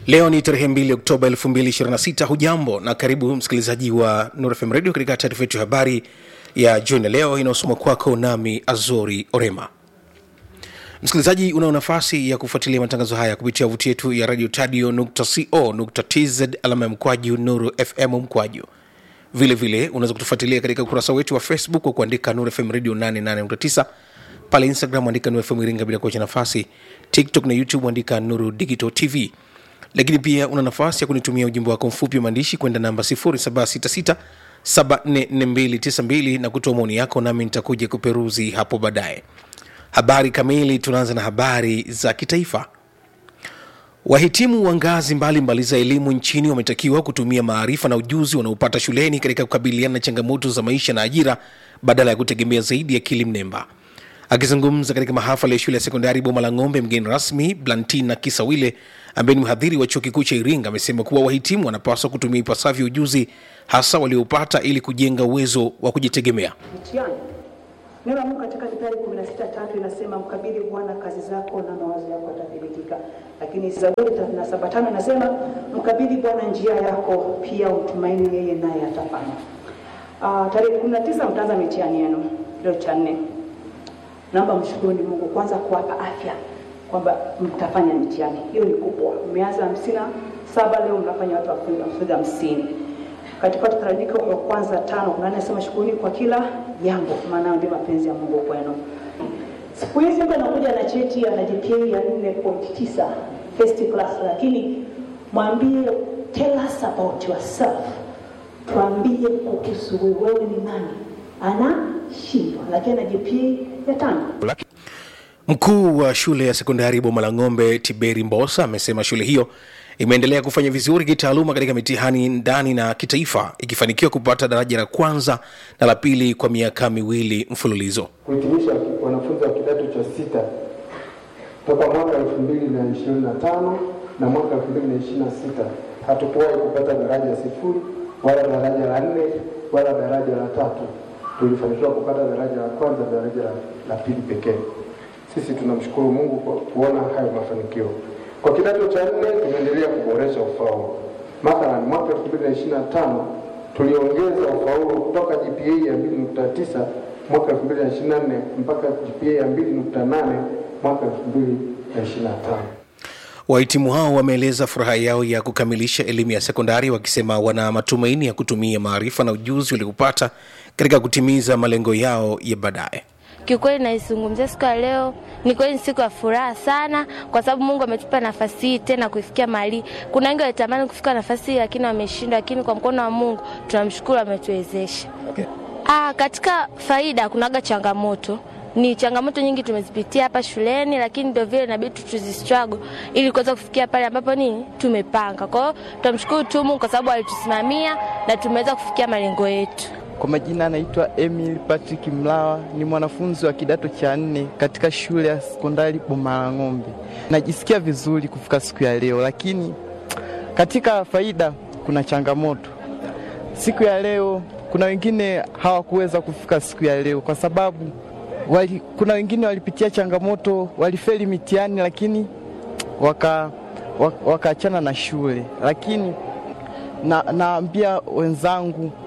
Leo ni tarehe 2 Oktoba 2026. Hujambo na karibu msikilizaji wa Nuru FM Radio katika taarifa yetu ya habari ya jioni leo inayosomwa kwako nami Azori Orema. Msikilizaji, unao nafasi ya kufuatilia matangazo haya kupitia wavuti yetu ya radio tadio.co.tz alama ya mkwaju Nuru FM mkwaju. Vile vile unaweza kutufuatilia katika ukurasa wetu wa Facebook kwa kuandika Nuru FM Radio 88.9 pale Instagram andika Nuru FM Iringa bila kuacha nafasi, TikTok na YouTube andika Nuru Digital TV lakini pia una nafasi ya kunitumia ujumbe wako mfupi wa maandishi kwenda namba 0766744292 na kutoa maoni yako, nami nitakuja kuperuzi hapo baadaye. Habari kamili, tunaanza na habari za kitaifa. Wahitimu wa ngazi mbalimbali za elimu nchini wametakiwa kutumia maarifa na ujuzi wanaopata shuleni katika kukabiliana na changamoto za maisha na ajira badala ya kutegemea zaidi akili mnemba. Akizungumza katika mahafali ya shule ya sekondari Boma la Ng'ombe, mgeni rasmi Blantina Kisawile ambaye ni mhadhiri wa chuo kikuu cha Iringa amesema kuwa wahitimu wanapaswa kutumia ipasavyo ujuzi hasa waliopata ili kujenga uwezo wa kujitegemea. Mtihani. Neno la Mungu katika Mithali 16:3 inasema mkabidhi Bwana kazi zako na mawazo yako yatathibitika. Lakini Zaburi 37:5 inasema mkabidhi Bwana njia yako, pia umtumaini yeye naye atafanya. Uh, tarehe 19 mtaanza mitihani yenu leo cha nne. Naomba mshukuruni Mungu kwanza kuwapa afya kwamba mtafanya mitihani hiyo ni kubwa. Mmeanza hamsini na saba leo mnafanya watu wafunza hamsini. Katika Wathesalonike wa kwanza tano kuna anasema shukuruni kwa kila jambo, maana ndio mapenzi ya Mungu kwenu. Siku hizi mtu anakuja na cheti ana GPA ya 4.9 first class, lakini mwambie tell us about yourself, tuambie kuhusu wewe ni nani. Anashindwa, lakini ana GPA ya tano. Mkuu wa shule ya sekondari Boma la Ng'ombe Tiberi Mbosa amesema shule hiyo imeendelea kufanya vizuri kitaaluma katika mitihani ndani na kitaifa ikifanikiwa kupata daraja la kwanza na la pili kwa miaka miwili mfululizo. kuhitimisha wanafunzi wa kidato cha sita toka mwaka elfu mbili na ishirini na tano na mwaka elfu mbili na ishirini na sita hatukuwahi kupata daraja sifuri wala daraja la nne wala daraja la tatu. Tulifanikiwa kupata daraja la kwanza, daraja la, la pili pekee. Sisi tunamshukuru Mungu kwa kuona hayo mafanikio. Kwa kidato cha nne tumeendelea kuboresha ufaulu. Mathalan, mwaka 2025 tuliongeza ufaulu kutoka GPA ya 2.9 mwaka 2024 mpaka GPA ya 2.8 mwaka 2025. Wahitimu hao wameeleza furaha yao ya kukamilisha elimu ya sekondari wakisema wana matumaini ya kutumia maarifa na ujuzi waliopata katika kutimiza malengo yao ya baadaye. Kiukweli naizungumzia siku ya leo, ni kweli ni siku ya furaha sana, kwa sababu Mungu ametupa nafasi hii tena kuifikia mali. Kuna wengi walitamani kufika nafasi hii lakini wameshindwa, lakini kwa mkono wa Mungu tunamshukuru, ametuwezesha. Okay. Ah, katika faida kunaga changamoto ni changamoto nyingi tumezipitia hapa shuleni, lakini ndio vile inabidi tuzistruggle ili kuweza kufikia pale ambapo nini tumepanga. Kwa hiyo tunamshukuru tu Mungu kwa sababu alitusimamia na tumeweza kufikia malengo yetu. Kwa majina anaitwa Emil Patrick Mlawa, ni mwanafunzi wa kidato cha nne katika shule ya sekondari Boma la Ng'ombe. Najisikia vizuri kufika siku ya leo, lakini katika faida kuna changamoto. Siku ya leo kuna wengine hawakuweza kufika siku ya leo kwa sababu wali, kuna wengine walipitia changamoto, walifeli mitihani, lakini waka wakaachana na shule, lakini na naambia wenzangu